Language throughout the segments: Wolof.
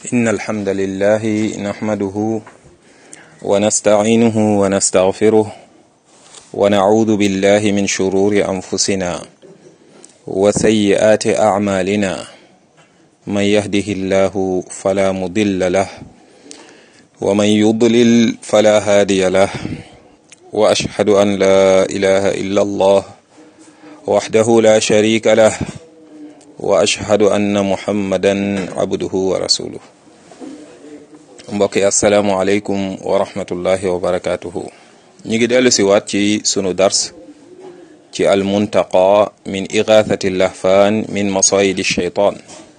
إن الحمد لله نحمده ونستعينه ونستغفره ونعوذ بالله من شرور أنفسنا وسيئات أعمالنا من يهده الله فلا مضل له ومن يضلل فلا هادي له وأشهد أن لا إله إلا الله وحده لا شريك له وأشهد أن محمدا عبده ورسوله mbokk yi asalaamualeykum wa rahmatullahi wa barakatuhu ñu ngi dellu si waat ci sunu dars ci almuntaqa min igathati lahfaan min masayidi shaytaan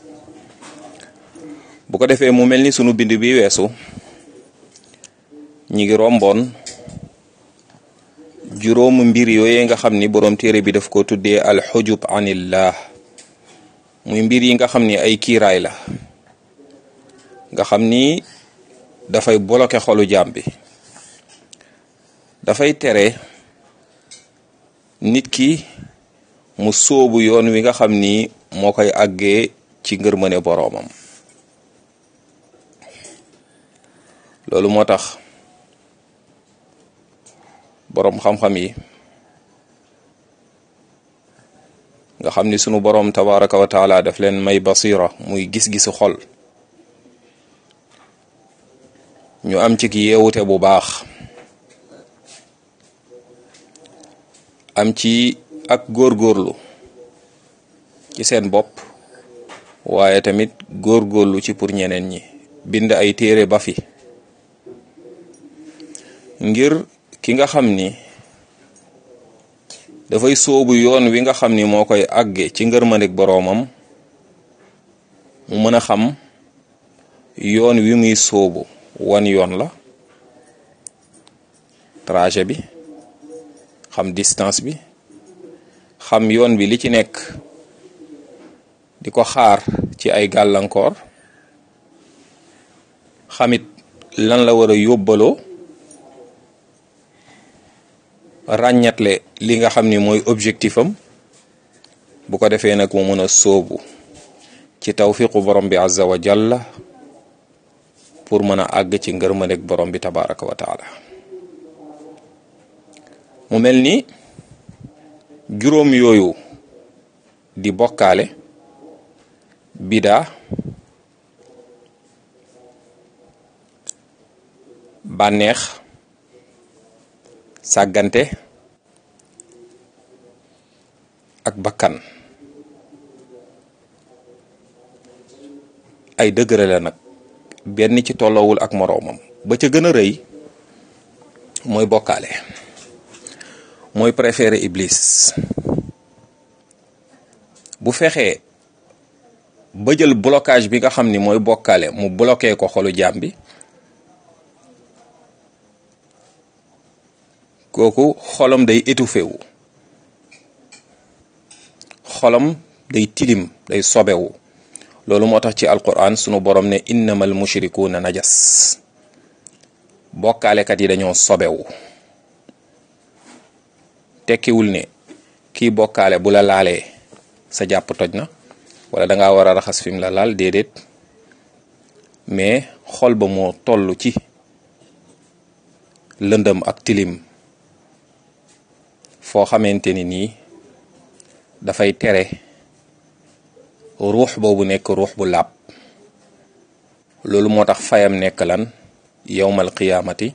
bu ko defee mu mel ni sunu bind bi weesu ñi ngi romboon juróomu mbir yooye nga xam ni boroom téere bi daf ko tuddee alxujub anillah muy mbir yi nga xam ni ay kiiraay la nga xam ni dafay bloqué xolu jaam bi dafay tere nit ki mu sóobu yoon wi nga xam ni moo koy àggee ci ngërmane boroomam loolu moo tax boroom xam-xam yi nga xam ni sunu boroom tabaraka wa taala daf leen may basira muy gis-gisu xol ñu am ci yeewute bu baax am ci ak góorgóorlu ci seen bopp waaye tamit góorgóorlu ci pour ñeneen ñi bind ay téere ba fi ngir ki nga xam ni dafay sóobu yoon wi nga xam ni moo koy àgge ci ngërmandik boroomam mu mën a xam yoon wi muy sóobu wan yoon la trajet bi xam distance bi xam yoon bi li ci nekk di ko xaar ci ay gàllankoor xamit lan la war a yóbbaloo ràññatle li nga xam ni mooy objectif am bu ko defee nag mu mën a sóobu ci tawfiqu borom bi azza wa jalla pour mën a àgg ci ngërmandeg borom bi tabaraka wa taala mu mel ni juróom yooyu di bokkaale bidaa bànneex sàggante ak bakkan ay dëgëre la nag benn ci tollowul ak moroomam ba ca gën a rëy mooy bokkaale mooy préféré iblis bu fexee ba jël blocage bi nga xam ni mooy bokkaale mu bloqué ko xolu jaam bi kooku xolam day étouffé wu xolam day tilim day sobewu loolu moo tax ci alquran sunu borom ne innamal mushrikuuna najas bokkaalekat yi dañoo sobewu tekkiwul ne kii bokkaale bu la laalee sa jàpp toj na wala danga war a raxas fi mu la laal déedéet mais xol ba moo toll ci lëndëm ak tilim foo xamante ni nii dafay tere ruux boobu nekk ruux bu làpp loolu moo tax fayam nekk lan yowmal qiyaamati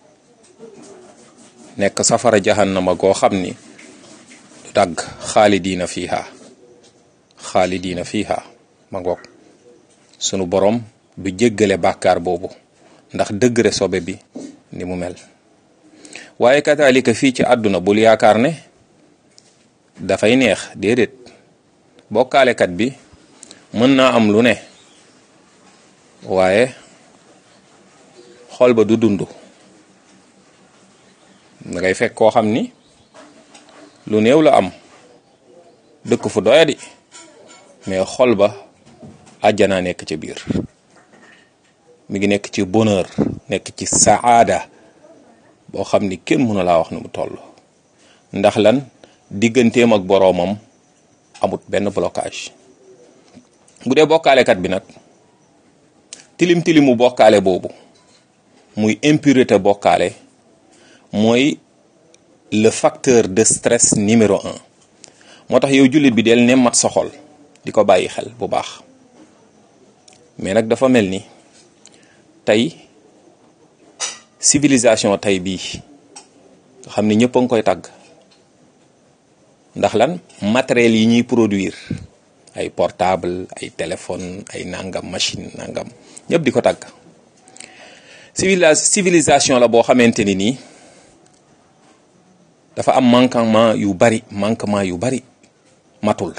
nekk safara jahannama goo xam ni du dagg xaalidiina fiiha xaalidiina fiiha ma ngoog sunu borom du jéggale bàkkaar boobu ndax dëggre sobe bi ni mu mel waaye kataalika fii ci àdduna bul yaakaar ne dafay neex déedéet bokkaalekat bi mën naa am lu ne waaye xol ba du dund da ngay fekk koo xam ni lu néew la am dëkk fu doyadi mais xol ba àjjanaa nekk ci biir mi ngi nekk ci bonheur nekk ci saada boo xam ni kenn mënu laa wax nu mu toll ndax lan digganteem ak boroomam amut benn blocage bu dee bokkaalekat bi nag tilim tilimu bokkaale boobu muy impureté bokkaale mooy le facteur de stress numéro un moo tax yow jullit bi del ne mat sa xol di ko bàyyi xel bu baax mais nag dafa mel ni tey civilisation tey bii nga xam ne ñëpp a ngi koy tàgg ndax lan matériel yi ñuy produire ay portable ay téléphone ay nangam machine nangam ñëpp di ko tàgg civilisation la boo xamante ni nii dafa am manquement yu bari manquement yu bari matul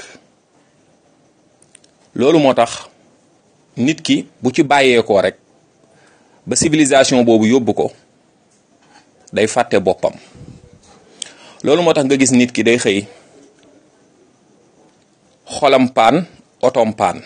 loolu moo tax nit ki bu ci bàyyeekoo rek ba civilisation boobu yóbbu ko day fàtte boppam loolu moo tax nga gis nit ki day xëy xolam paan otom paan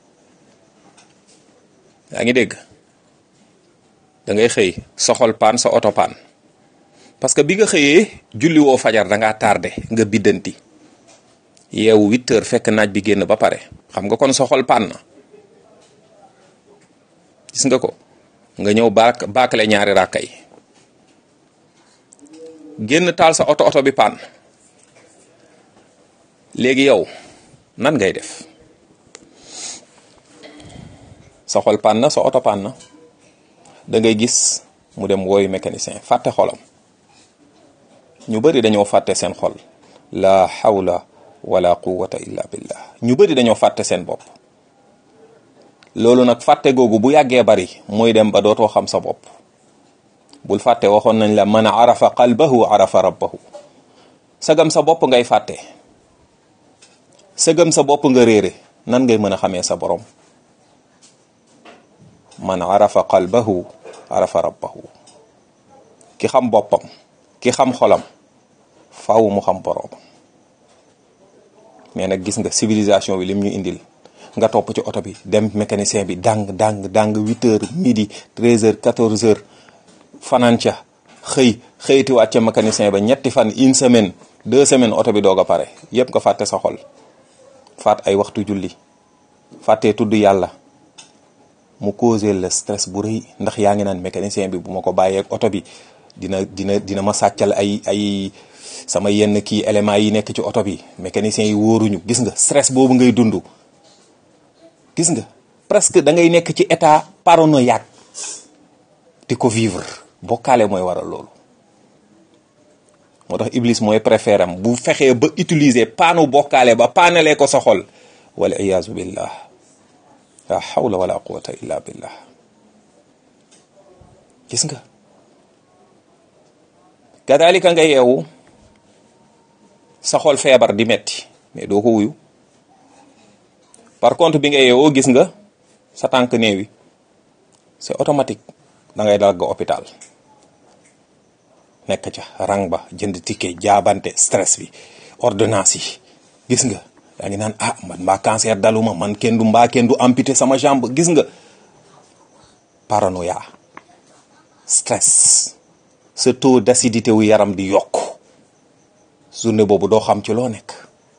yaa ngi dégg da ngay xëy sa xol paan sa oto paan parce que bi nga xëyee julli woo fajar da ngaa tardé nga biddanti yeewu huit heures fekk naaj bi génn ba pare xam nga kon sa xol paan na gis nga ko nga ñëw baak baakale ñaari ràkka yi génn taal sa oto oto bi paan léegi yow nan ngay def sa xol paan na sa oto paan na da ngay gis mu dem wooyu mécanicien fàtte xolam ñu bëri dañoo fàtte seen xol la hawla wala quwwata illa billah ñu bëri dañoo fàtte seen bopp loolu nag fàtte googu bu yàggee bari mooy dem ba dootoo xam sa bopp bul fàtte waxoon nañ la man arafa qalbahu arafa rabbahu sagam sa bopp ngay fàtte sagam sa bopp nga réere nan ngay mën a xamee sa borom man arafa qalbahu arafa rabbahu ki xam boppam ki xam xolam faaw mu xam boroomam mais nag gis nga civilisation bi lim ñu indil nga topp ci oto bi dem mécanicien bi dang dang dang huit heures midi treize heures quatorze heures fanaan ca xëy xëytiwaat ca mécanicien ba ñetti fan une semaine deux semaines oto bi doog a pare yépp nga fàtte sa xol faat ay waxtu julli fàttee tudd yàlla mu causé le stress bu rëy ndax yaa ngi naan mécanicien bi bu ma ko bàyyee ak oto bi dina dina dina ma sàccal ay ay sama yenn kii éléments yi nekk ci oto bi mécanicien yi wóoruñu gis nga stress boobu ngay dund gis nga presque da ngay nekk ci état paranoïaque di ko vivre bokkaale mooy waral loolu moo tax iblis mooy préféré am bu fexee ba utiliser paanu bokkaale ba paanalee ko sa xol wala iyaazu billah la hawla wala quwata illa billah gis nga kadalika nga yeewu sa xol feebar di metti mais doo ko wuyu par contre bi nga yeewoo gis nga sa tànk néewi c'est automatique da ngay dagg hôpital nekk ca rang ba jënd ticket jaabante stress bi ordonnance yi gis nga yaa ngi naan ah man mbaa cancer daluma man kenn du mbaa kenn du amputé sama jambe gis nga paranoïa stress sa taux d'acidité wu yaram di yokk journée boobu doo xam ci loo nekk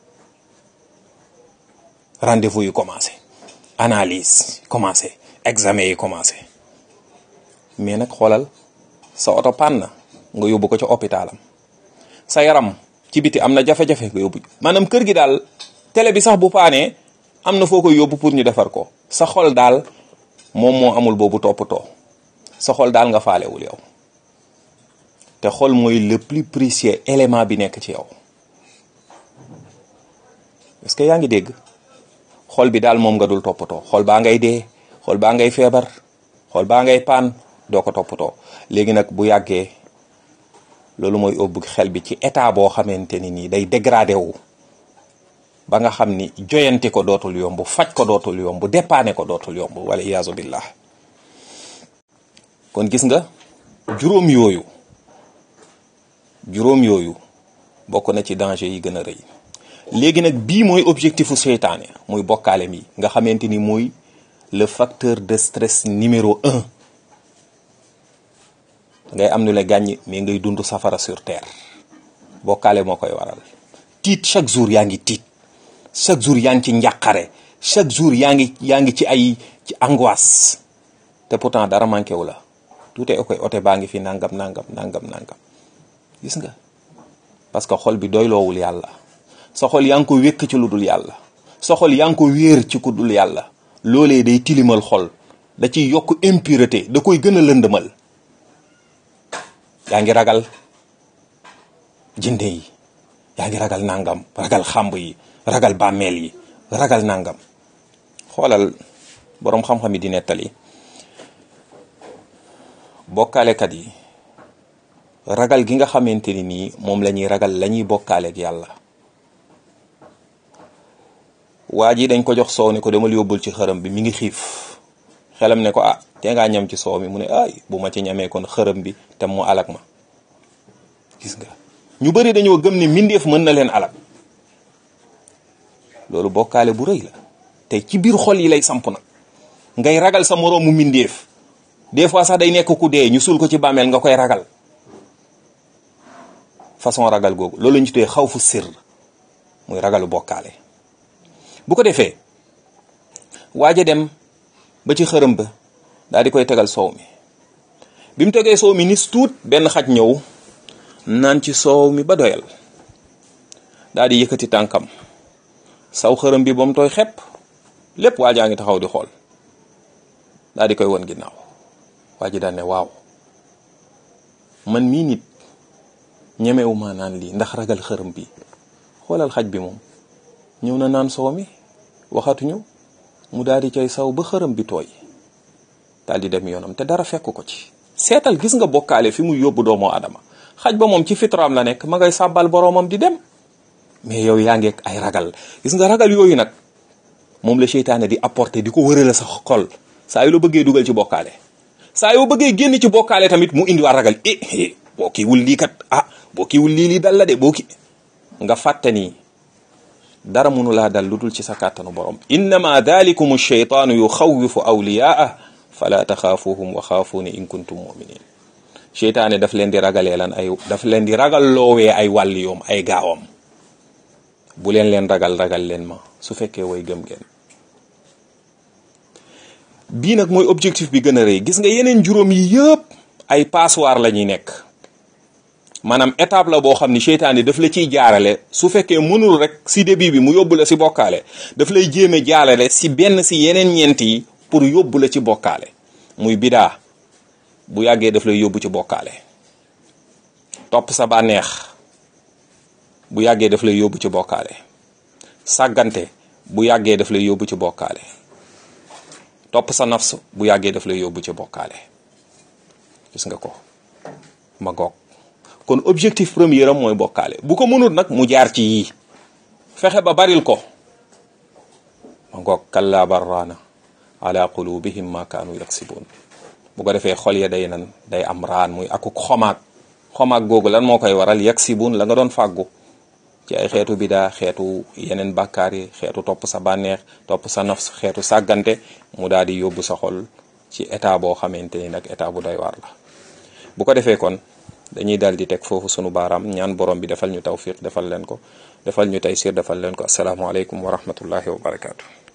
rendez-vous yi commencé analyse commencé examen yi commencé mais nag xoolal sa oto panne na nga yóbbu ko ca hôpitalam sa yaram ci biti am na jafe-jafe nga yóbbu maanaam kër gi daal télé bi sax bu paanee am na foo koy yóbbu pour ñu defar ko sa xol daal moom moo amul boobu toppatoo sa xol daal nga faalewul yow te xol mooy le plus précieux élément bi nekk ci yow est-ce que yaa ngi dégg xol bi daal moom nga dul toppatoo xol baa ngay dee xol baa ngay feebar xol baa ngay paan doo ko toppatoo léegi nag bu yàggee loolu mooy ëbb xel bi ci état boo xamante ni nii day dégradé wu ba nga xam ni joyanti ko dootul yomb faj ko dootul yomb dépanner ko dootul yomb wala iyaazu billah kon gis nga juróom yooyu juróom yooyu bokk na ci danger yi gën a rëy léegi nag bii mooy objectifu seytaane muy bokkaale mi nga xamante ni mooy le facteur de stress numéro un ngay am nu la gàññ mais ngay dund safara sur terre bokkaale moo koy waral tiit chaque jour yaa ngi tiit chaque jour yaa ngi ci njàqare chaque jour yaa ngi yaa ngi ci ay ci angoisse te pourtant dara manqué wu la tout est ok ote baa ngi fi nangam nangam nangam nangam gis nga parce que xol bi doyloowul yàlla sa xol yaa ngi ko wékk ci lu dul yàlla sa xol yaa ngi ko wéer ci ku dul yàlla loolee day tilimal xol da ciy yokk impureté da koy gën a lëndëmal yaa ngi ragal jinde yi yaa ngi ragal nangam ragal xàmb yi ragal bàmmeel yi ragal nangam xoolal boroom xam-xam yi di nettali bokkaalekat yi ragal gi nga xamante ni nii moom la ñuy ragal la ñuy bokkaaleek yàlla waa ji dañ ko jox soow ne ko demal yóbbul ci xërëm bi mi ngi xiif xelam ne ko ah te ngaa ñam ci soow mi mu ne ay bu ma ci ñamee kon xërëm bi te mu alak ma gis nga ñu bari dañoo gëm ne mbindeef mën na leen alak loolu bokkaale bu rëy la te ci biir xol yi lay samp nag ngay ragal sa moroomu mbindeef des fois sax day nekk ku dee ñu suul ko ci bàmmeel nga koy ragal façon ragal googu loolu la ñu tuddee xaw fu sir muy ragalu bokkaale bu ko defee waaja dem ba ci xërëm ba daal di koy tegal soow mi bi mu tegee soow mi nis tuut benn xaj ñëw naan ci soow mi ba doyal daal di yëkkati tànkam saw xërëm bi ba mu tooy xepp lépp waajaa ngi taxaw di xool daal di koy won ginnaaw waa ji daan ne waaw man mii nit ñemewu ma naan lii ndax ragal xërëm bi xoolal xaj bi moom ñëw na naan soow mi waxatuñu mu daal di cay saw ba xërëm bi tooy daal di dem yoonam te dara fekk ko ci seetal gis nga bokkaale fi mu yóbbu doomu adama xaj ba moom ci fitraam la nekk ma ngay sàbbal boroomam di dem mais yow yaa ngeek ay ragal gis nga ragal yooyu nag moom la seytaane di apporter di ko wërale sa xol saa yu la bëggee dugal ci bokkaale saa yoo bëggee génn ci bokkaale tamit mu indi waa ragal eh eh boo kiiwul lii kat ah boo kiiwul lii lii dal la de boo ki nga fàtte ni dara mënu laa dal lu dul ci sa kàttanu borom innama dalikum sheytaanu yuxawifu awliyaa fala taxaafuhum wa xaafuuni in kuntum muminin seytaane daf leen di ragalee lan ay daf leen di ragal loowee ay wàlli yoom ay gaawam bu leen leen ragal ragal leen ma su fekkee way gëm ngeen bii nag mooy objectif bi gën a rëy gis nga yeneen juróom yi yëpp ay passoire la ñuy nekk maanaam étape la boo xam ni seytaane daf la ciy jaarale su fekkee mënul rek si début bi mu yóbbu la si bokkaale daf lay jéeme jaarale si benn si yeneen ñeent yi pour yóbbu la ci bokkaale muy bidaa bu yàggee daf lay yóbbu ci bokkaale topp sa bànneex bu yàggee daf lay yóbbu ci bokkaale sàggante bu yàggee daf lay yóbbu ci bokkaale topp sa nafs bu yàggee daf lay yóbbu ci bokkaale gis nga ko ma goog kon objectif premier am mooy bokkaale bu ko mënut nag mu jaar ci yii fexe ba baril ko ma ngoog kalla barraana ala qulubihim ma kaanu yaksibun bu ko defee xol ya day nan day am raan muy akuk xomaag xomaag googu lan moo koy waral yaksibun la nga doon fàggu ci ay xeetu bidaa xeetu yeneen bàkkaar yi xeetu topp sa bànneex topp sa nafs xeetu sàggante mu daal di yóbbu sa xol ci état boo xamante ni nag état bu doy waar la bu ko defee kon dañuy daal di teg foofu sunu baaraam ñaan borom bi defal ñu tawfiq defal leen ko defal ñu taysir defal leen ko asalaamaaleykum wa rahmatullahi wa barakaatu.